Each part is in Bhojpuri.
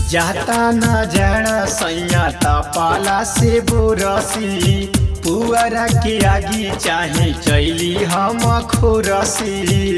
जाता न जाना सैया पाला से बोरसी पुअरा के आगी चाहे चैली हम खोरसी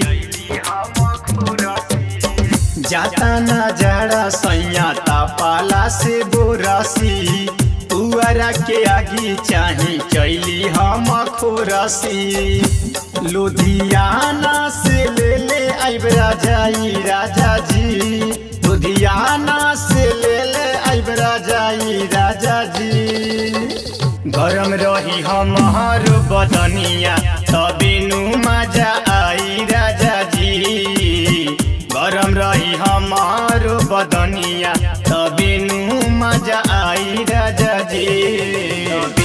जाता न जाड़ा सैया पाला से बोरसी पुअरा के आगी चाहे चैली हम खोरसी लुधियाना से ले ले आइब राजाई राजा जी लुधियाना से ले ले आइब राजाई राजा जी गरम रही हमार बदनिया तबे नु मजा आई राजा जी गरम रही हमार बदनिया तबे नु मजा आई राजा जी तबे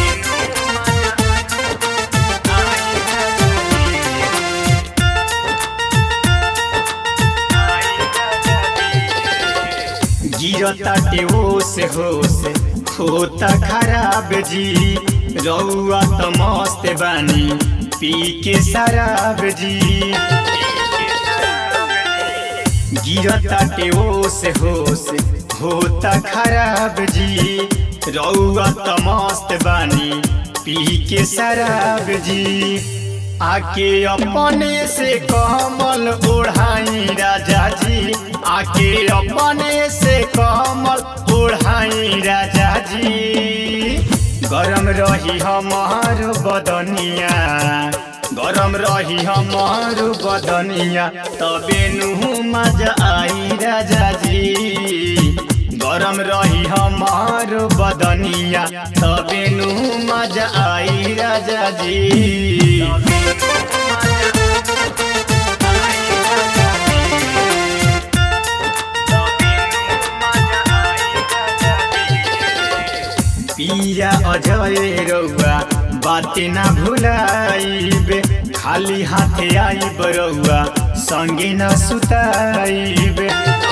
गिरता टेओस होस होता खराब जी रउआ त मस्त बानी पी के शराब जी गिरता टेओस होस होता खराब जी रउआ त मस्त बानी पी के शराब जी आके अपने से कमल ओढ़ाई राजा जी आके अपने से कमल ओढ़ाई राजा जी गरम रही हमार बदनिया गरम रही हमार बदनिया तबे नु मजा आई राजा जी गरम रही हमार बदनिया तबे नु मजा आई राजा जी पिया अजय रउआ बाते ना भुलाइबे खाली हाथे आइब रउआ संगे न सुताइबे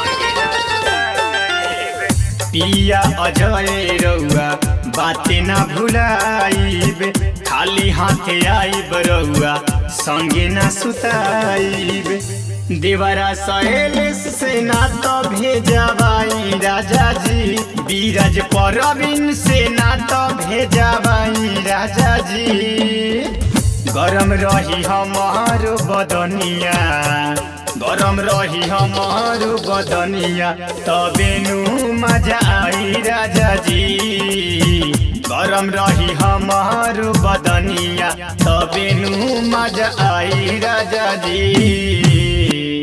पिया अजय रउआ बाते ना भुलाइबे खाली हाथे आइब रउआ संगे न सुताइबे देवरा सहेल से ना तो भेजबाई राजा जी बीरज परबिन से ना तो भेजबाई राजा जी गरम रही हमार बदनिया गरम रही हमार बदनिया तबे नु मजा आई राजा जी गरम रही हमार बदनिया तबे नु मजा आई राजा जी